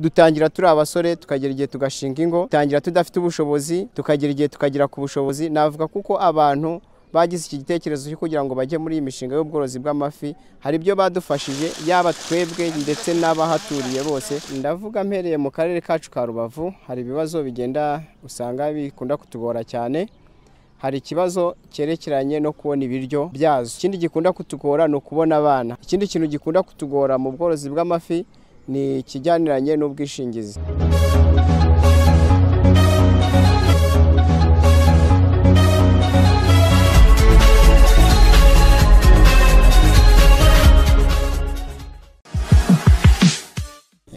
dutangira turi abasore tukagera igihe tugashinga ingo dutangira tudafite ubushobozi tukagera igihe tukagera ku bushobozi navuga kuko abantu bagize iki gitekerezo cyo kugira ngo bajye muri iyi mishinga y'ubworozi bw'amafi hari ibyo badufashije yaba twebwe ndetse n'abahaturiye bose ndavuga mpereye mu karere kacu ka rubavu hari ibibazo bigenda usanga bikunda kutugora cyane hari ikibazo cyerekeranye no kubona ibiryo byazo ikindi gikunda kutugora ni ukubona abana ikindi kintu gikunda kutugora mu bworozi bw'amafi ni ikijyaniranye n'ubwishingizi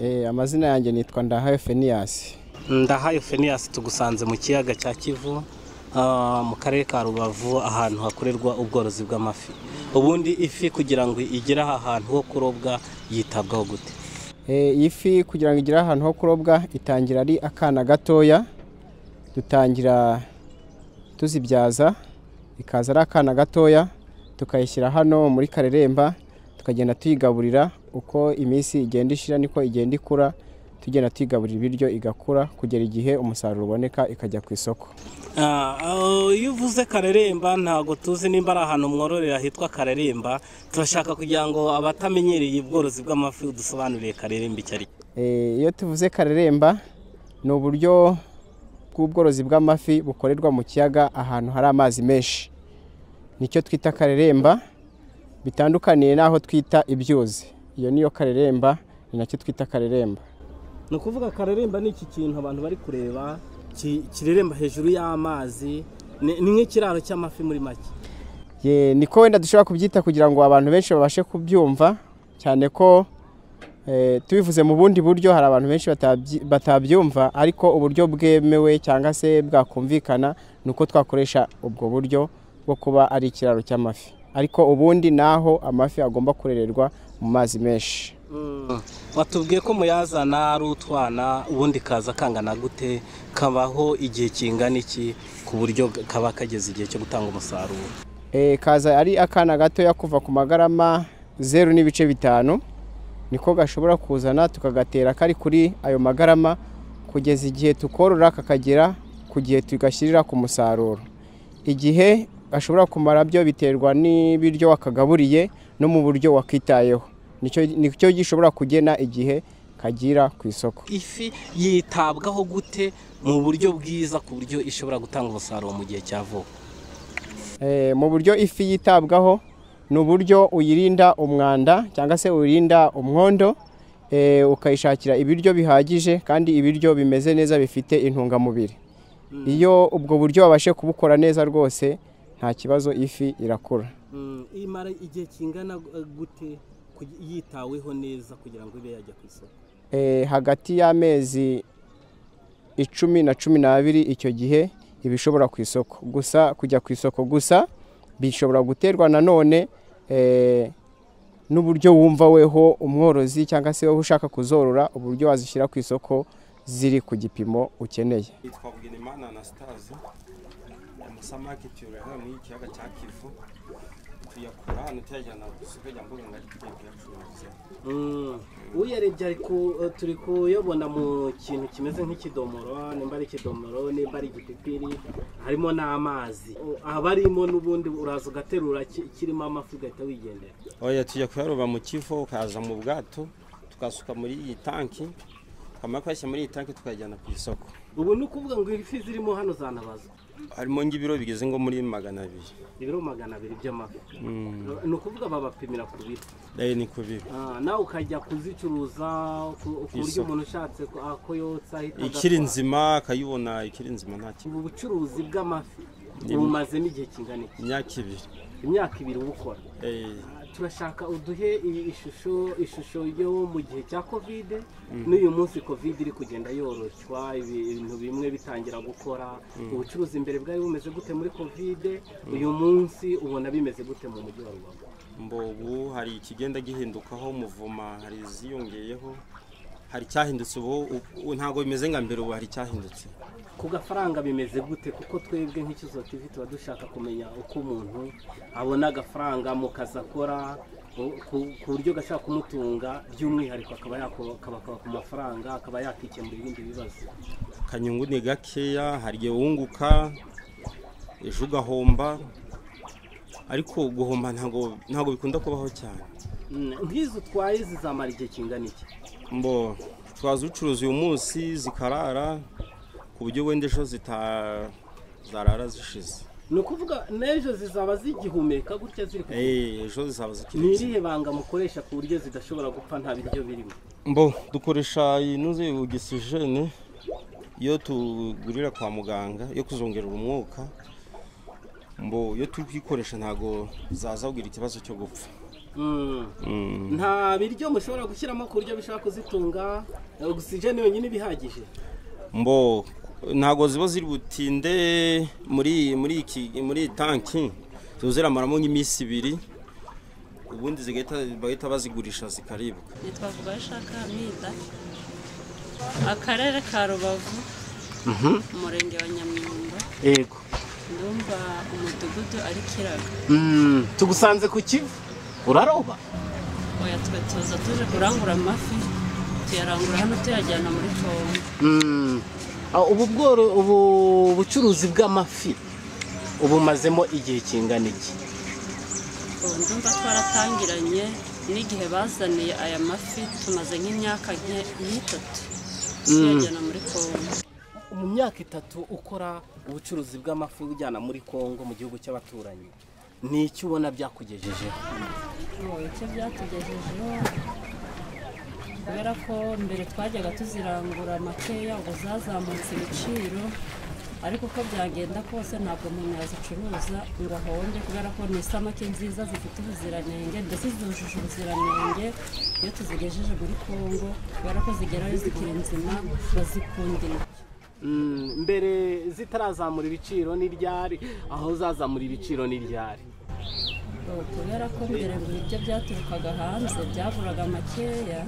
Eh, amazina yanjye nitwa Ndahayo Fenias ndahayo feniyasi tugusanze mu kiyaga cya kivu ah, mu karere ka rubavu ahantu hakorerwa ubworozi bw'amafi ubundi ifi kugira ngo igere aha hantu ho kurobwa yitabwaho gute Eh, iyi fi kugira ngo igire ahantu ho kurobwa itangira ari akana gatoya dutangira tuzibyaza ikaza ari akana gatoya tukayishyira hano muri kareremba tukagenda tuyigaburira uko iminsi igenda ishira niko igenda ikura tugenda tuyigaburira ibiryo igakura kugera igihe umusaruro uboneka ikajya ku isoko Ah, ah, iyo uvuze kareremba ntabwo tuzi nimba ari ahantu mwororera hitwa kareremba turashaka kugira ngo abatamenyereye ubworozi bw'amafi udusobanurire kareremba icyo ari cyo Eh, iyo tuvuze kareremba ni uburyo bw'ubworozi bw'amafi bukorerwa mu kiyaga ahantu hari amazi menshi nicyo twita kareremba bitandukaniye n'aho twita ibyuzi iyo niyo kareremba ni nacyo twita kareremba ni ukuvuga kareremba ni iki kintu abantu bari kureba ki- kireremba hejuru y'amazi ni ni nk'ikiraro cy'amafi muri make Ye, niko wenda dushobora kubyita kugira ngo abantu benshi babashe kubyumva cyane ko eh, tubivuze mu bundi buryo hari abantu benshi batabyi- batabyumva ariko uburyo bwemewe cyangwa se bwakumvikana ni uko twakoresha ubwo buryo bwo kuba ari ikiraro cy'amafi ariko ubundi naho amafi agomba kurererwa mu mazi menshi Mm. watubwiye ko muyazana ari utwana ubundi kaza kangana gute kabaho igihe kingana iki ku buryo kaba kageze igihe cyo gutanga umusaruro Eh, kaza ari akana gatoya kuva ku magarama zeru n'ibice bitanu niko gashobora kuzana tukagatera kari kuri ayo magarama kugeza igihe tukorora kakagera ku gihe tugashyirira ku musaruro igihe gashobora kumara byo biterwa n'ibiryo wakagaburiye no mu buryo wakitayeho nicyo nicyo gishobora kugena igihe kagira ku isoko ifi yitabwaho gute mu buryo bwiza ku buryo ishobora gutanga umusaruro mu gihe cya vuba Eh, mu buryo ifi yitabwaho ni uburyo uyirinda umwanda cyangwa se uyirinda umwondo eh, ukayishakira ibiryo bihagije kandi ibiryo bimeze neza bifite intungamubiri iyo ubwo buryo wabashe kubukora neza rwose nta kibazo ifi irakura imara igihe kingana gute yitaweho neza kugira ngo ibe yajya ku isoko Eh, hagati y'amezi icumi na cumi n'abiri icyo gihe iba ishobora ku isoko gusa kujya ku isoko gusa bishobora guterwa nanone eh, n'uburyo wumva weho umworozi cyangwa se wowe ushaka kuzorora uburyo wazishyira ku isoko ziri ku gipimo ukeneye yitwa Bugenimana Anastase amasa market yororera muri ikiyaga cya Kivu tuyakura hano tuyajyana ku isoko rya Mbuga ari tugiye kuyacuruza uyarebye ariko turi kuyabona mu kintu kimeze nk'ikidomoro nimba ari ikidomoro nimba ari igipipiri harimo n'amazi haba harimo n'ubundi uraza ugaterura ki- kirimo amafi ugahita wigendera oya tujya kuyaroba mu Kivu ukaza mu bwato tukasuka muri iyi tanki twamara kuyashyira muri iyi tanki tukayajyana ku isoko ubu ni ukuvuga ngo ifi zirimo hano zanabazwa harimo nk'ibiro bigeze ngo muri magana abiri ibiro magana abiri by'amafi ni ukuvuga babapimira ku biro dayo ni ku biro Ah, nawe ukajya kuzicuruza ku ku buryo Isoko. umuntu ushatse ko- ah, ko yotsa ahita ikiri agatwara. nzima akayibona ikiri nzima nta kibazo ubu bucuruzi bw'amafi Ni- bumaze n'igihe kingana iki imyaka ibiri imyaka ibiri ubukora Eh, turashaka uduhe i- ishusho ishusho yo mu gihe cya kovide n'uyu munsi kovide iri kugenda yoroshywa ibintu bimwe bitangira gukora ubucuruzi imbere bwari bumeze gute muri kovide uyu munsi ubona bimeze gute mu mujyi wa rubavu mbobu hari ikigenda gihindukaho umuvuma hari iziyongeyeho hari icyahindutse ubu u- u- ntabwo bimeze nka mbere ubu hari icyahindutse ku gafaranga bimeze gute kuko twebwe nk'ikizo tv tuba dushaka kumenya uko umuntu abona agafaranga mu kazi akora ku- ku- ku buryo gashobora kumutunga by'umwihariko akaba yakubaka ku mafaranga akaba yakikemura ibindi bibazo akanyungu ni gakeya hari igihe wunguka ejo ugahomba ariko guhomba ntabwo ntabwo bikunda kubaho cyane Mm, nk'izi utwaye zizamara igihe kingana iki mbo twaza ucuruza uyu munsi zikarara ku buryo wenda ejo zita zarara zishize ni ukuvuga n'ejo zizaba zigihumeka gutya ziri ku Eh, ejo zizaba ni zikiri irihe banga mukoresha ku buryo zidashobora gupfa nta biryo birimo mbo dukoresha inoze ogisijene iyo tugurira kwa muganga yo kuzongerera umwuka mbo iyo turi kuyikoresha ntabwo zaza kugira ikibazo cyo gupfa Mm. Mm. nta biryo mushobora gushyiramo ku buryo bishobora kuzitunga ogisijeni yonyine iba ihagije mbo ntabwo ziba ziri butinde muri muri iki muri iyi tanki ziba ziramaramo nk'iminsi ibiri ubundi zigahita bahita bazigurisha zikaribwa nitwa Vugashaka Hamida akarere ka Rubavu umurenge wa Nyamwumba yego ndumva umudugudu ari Kiraga tugusanze ku kivu uraroba oya twe tuza tuje kurangura amafi tuyarangura hano tuyajyana muri Congo ubu bworo ubu bucuruzi bw'amafi ubumazemo igihe kingana iki ubu ndumva twaratangiranye n'igihe bazaniye aya mafi tumaze nk'imyaka nke- nk'itatu tuyajyana muri Congo mu myaka itatu ukora ubucuruzi bw'amafi ujyana muri congo mu gihugu cy'abaturanyi ni iki ubona byakugejejeho icyo byatugejejeho kubera ko mbere twajyaga tuzirangura makeya ngo zazamutse ibiciro ariko uko byagenda kose ntabwo umuntu yazicuruza ngo ahombe kubera ko ni isamake nziza zifite ubuziranenge ndetse zujuje ubuziranenge iyo tuzigejeje muri kongo kubera ko zigerayo zikiri nzima bazikundira Mm, mbere zitarazamura ibiciro n'iryari aho zazamura ibiciro n'iryari Ubu kubera ko mbere ngo ibiryo byaturukaga hanze byaguraga makeya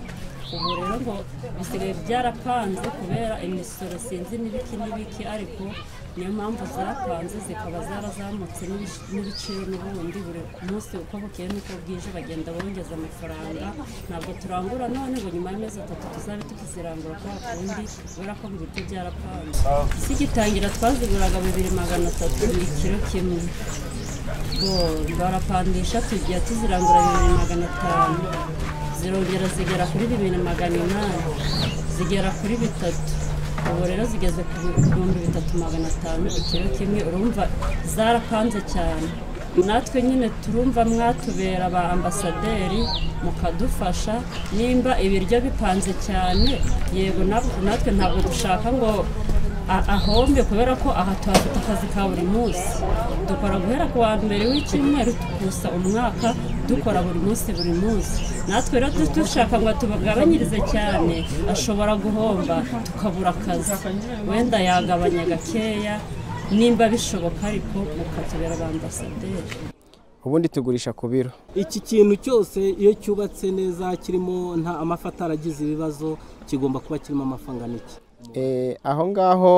ubu rero ngo bisigaye byarapanze kubera imisoro sinzi n'ibiki n'ibiki ariko niyo mpamvu zarapanze zikaba zarazamutse n'ibic- n'ibiciro n'ubundi buri munsi uko bukeye n'uko bwije bagenda bongeza amafaranga ntabwo turangura none ngo nyuma y'amezi atatu tuzabe tukizirangura kwa kundi kubera ko ibiryo byarapanze zigitangira twaziguraga bibiri magana atatu buri kiro kimwe Bo, barapandisha tujya tuzirangura bibiri magana atanu zirongera zigera kuri bibiri magana inani zigera kuri bitatu ubu rero zigeze ku bihumbi bitatu magana atanu ikiro kimwe urumva zarapanze cyane natwe nyine turumva mwatubera ba ambasaderi mukadufasha nimba ibiryo bipanze cyane yego nab- natwe ntabwo dushaka ngo a- ahombe kubera ko aha tuhafite akazi ka buri munsi dukora guhera ku wa mbere w'icyumweru tukusa umwaka dukora buri munsi buri munsi natwe rero tu- dushaka ngo tubagabanyirize cyane ashobora guhomba tukabura akazi wenda yagabanya gakeya nimba bishoboka ariko mukatubera ba ambasaderi ubundi tugurisha ku biro iki kintu cyose iyo cyubatse neza kirimo nta amafi ataragize ibibazo kigomba kuba kirimo amafaranga n'iki Eh, aho ngaho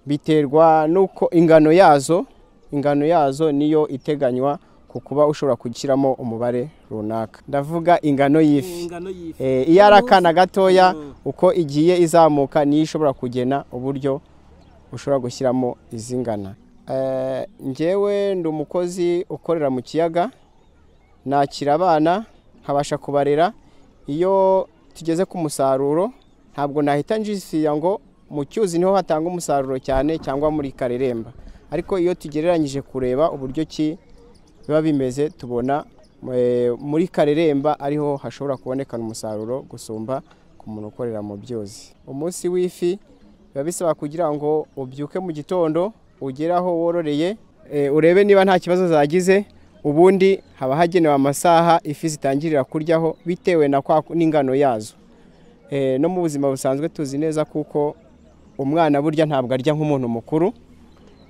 biterwa n'uko ingano yazo ingano yazo niyo iteganywa ku kuba ushobora gushyiramo umubare runaka ndavuga ingano y'ifi ingano y'ifi Eh, iyo ari akana gatoya Mm. uko igiye izamuka niyo ishobora kugena uburyo ushobora gushyiramo izi ngana Eh, njyewe ndi umukozi ukorera mu kiyaga nakira abana nkabasha kubarera iyo tugeze ku musaruro ntabwo nahita njisira ngo mu cyuzi niho hatanga umusaruro cyane cyangwa muri kareremba ariko iyo tugereranyije kureba uburyo ki biba bimeze tubona eh, muri kareremba ariho hashobora kubonekana umusaruro gusumba ku muntu ukorera mu byuzi umunsi w'ifi biba bisaba kugira ngo ubyuke mu gitondo ugere aho wororeye eh, urebe niba nta kibazo zagize ubundi haba hagenewe amasaha ifi zitangirira kuryaho bitewe na kwa n'ingano yazo Eh, no mu buzima busanzwe tuzi neza kuko umwana burya ntabwo arya nk'umuntu mukuru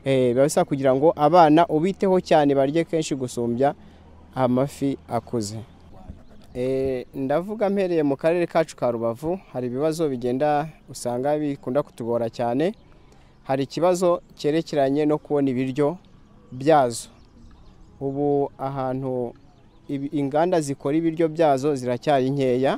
Eh, biba bisaba kugira ngo abana ubiteho cyane barye kenshi gusumbya amafi akuze Eh, ndavuga mpereye mu karere kacu ka rubavu hari ibibazo bigenda usanga bikunda kutugora cyane hari ikibazo cyerekeranye no kubona ibiryo byazo ubu ahantu ibi- inganda zikora ibiryo byazo ziracyari nkeya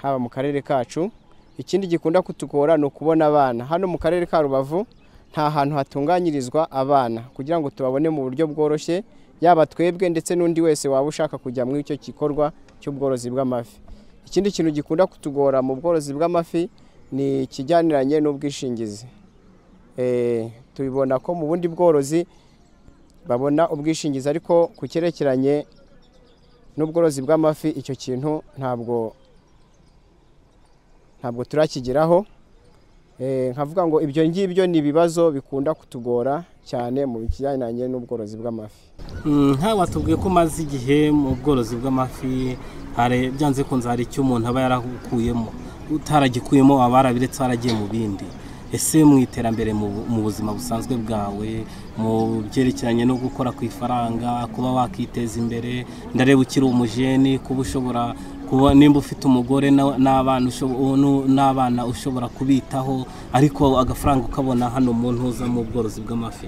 haba mu karere kacu ikindi gikunda kutugora ni ukubona abana hano mu karere ka rubavu nta hantu hatunganyirizwa abana kugira ngo tubabone mu buryo bworoshye yaba twebwe ndetse n'undi wese waba ushaka kujya muri icyo gikorwa cy'ubworozi bw'amafi ikindi kintu gikunda kutugora mu bworozi bw'amafi ni ikijyaniranye n'ubwishingizi Eh, tubibona ko mu bundi bworozi babona ubwishingizi ariko ku cyerekeranye n'ubworozi bw'amafi icyo kintu ntabwo ntabwo turakigeraho Eh, nkavuga ngo ibyo ngibyo ni ibibazo bikunda kutugora cyane mu kijyanye n'ubworozi bw'amafi nkawe watubwiye ko umaze igihe mu bworozi bw'amafi hari- byanze kunze hari icyo umuntu aba yaragukuyemo utaragikuyemo aba yarabiretse waragiye mu bindi ese mu iterambere mu bu- mu buzima busanzwe bwawe mu byerekeranye no gukora ku ifaranga kuba wakiteza imbere ndareba ukiri umujeni kuba ushobora kuba nimba ufite umugore na- n'abana ushobo- nu- n'abana ushobora kubitaho ariko agafaranga ukabona hano mu ntuza mu bworozi bw'amafi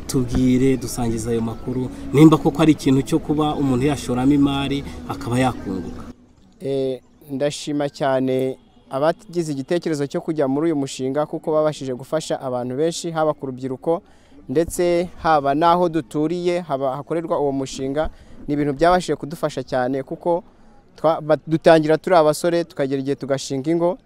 tubwire dusangiza ayo makuru nimba koko ari ikintu cyo kuba umuntu yashoramo imari akaba yakunguka Eh, ndashima cyane abagize igitekerezo cyo kujya muri uyu mushinga kuko babashije gufasha abantu benshi haba ku rubyiruko ndetse haba n'aho duturiye haba hakorerwa uwo mushinga ni ibintu byabashije kudufasha cyane kuko twa- ba- dutangira turi abasore tukagera igihe tugashinga ingo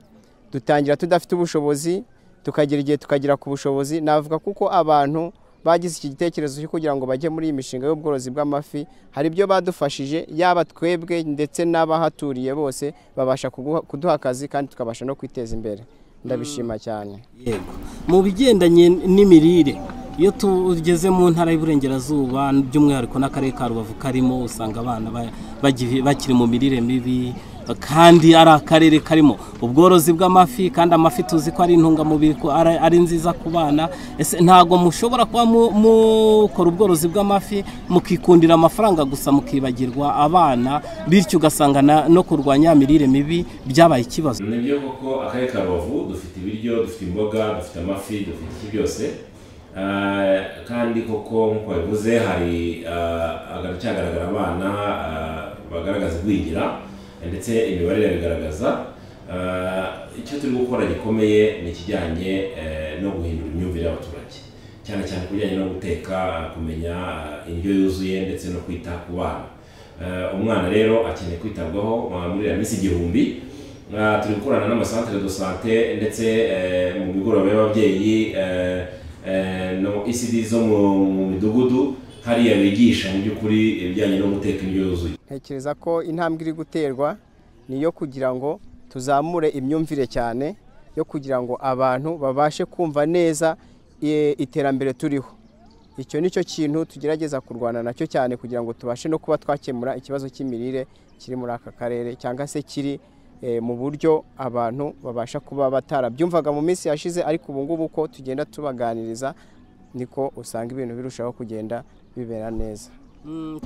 dutangira tudafite ubushobozi tukagera igihe tukagera ku bushobozi navuga kuko abantu bagize iki gitekerezo cyo kugira ngo bajye muri iyi mishinga y'ubworozi bw'amafi hari ibyo badufashije yaba twebwe ndetse n'abahaturiye bose babasha kuguha- kuduha akazi kandi tukabasha no kwiteza imbere ndabishima cyane yego mu bigendanye n'imirire iyo tugeze mu ntara y'uburengerazuba by'umwihariko n'akarere ka rubavu karimo usanga abana ba- bagi- bakiri mu mirire mibi kandi ari akarere karimo ubworozi bw'amafi kandi amafi tuzi ko ari intungamubiri ko ari ari nziza ku bana ese ntabwo mushobora kuba mu- mukora ubworozi bw'amafi mukikundira amafaranga gusa mukibagirwa abana bityo ugasanga na- no kurwanya ya mirire mibi byabaye ikibazo ni byo kuko akarere ka rubavu dufite ibiryo dufite imboga dufite amafi dufite iki byose Ah, kandi koko nk'uko babivuze hari ah, haracyagaragara abana ah, bagaragaza igwingira ndetse imibare irabigaragaza Ah, icyo turi gukora gikomeye ni ikijyanye eh, no guhindura imyumvire y'abaturage cyane cyane ku bijyanye no guteka kumenya ah, indyo yuzuye ndetse no kwita ku bana Eh, umwana rero akeneye kwitabwaho ah, muri iriya minsi igihumbi Ah, turi gukorana n'amasantere do sante ndetse eh, mu migoroba y'ababyeyi eh, eh, no ECD zo mu mu midugudu hariya bigisha mu by'ukuri ibijyanye no guteka indyo yuzuye ntekereza ko intambwe iri guterwa ni iyo kugira ngo tuzamure imyumvire cyane yo kugira ngo abantu babashe kumva neza eh, iterambere turiho icyo ni cyo kintu tugerageza kurwana nacyo cyane kugira ngo tubashe no kuba twakemura ikibazo cy'imirire kiri muri aka karere cyangwa se kiri eh, mu buryo abantu babasha kuba batarabyumvaga mu minsi yashize ariko ubu ngubu uko tugenda tubaganiriza niko usanga ibintu birushaho kugenda bibera neza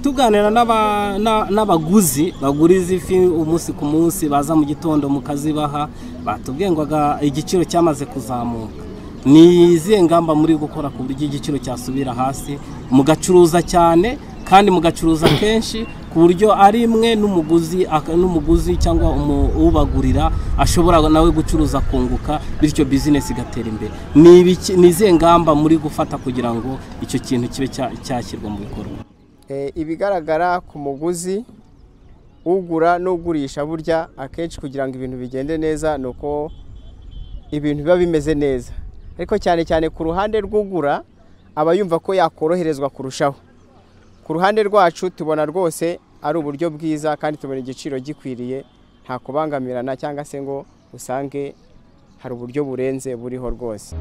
tuganira n'aba- na- n'abaguzi baguriza ifi umunsi ku munsi baza mu gitondo mukazibaha batubwiye ngo aga- igiciro cyamaze kuzamuka ni izihe ngamba muri gukora ku buryo igiciro cyasubira hasi mugacuruza cyane kandi mugacuruza kenshi ku buryo ari imwe n'umuguzi aka- n'umuguzi cyangwa umu- ubagurira ashobora nawe gucuruza akunguka bityo bizinesi igatera imbere ni ibiki- ni izihe ngamba muri gufata kugira ngo icyo kintu kibe cya- cyashyirwa mu bikorwa Eh, ibigaragara ku muguzi ugura n'ugurisha burya akenshi kugira ngo ibintu bigende neza ni uko ibintu biba bimeze neza ariko cyane cyane ku ruhande rw'ugura aba yumva ko yakoroherezwa kurushaho ku ruhande rwacu tubona rwose ari uburyo bwiza kandi tubona igiciro gikwiriye nta kubangamirana cyangwa se ngo usange hari uburyo burenze buriho rwose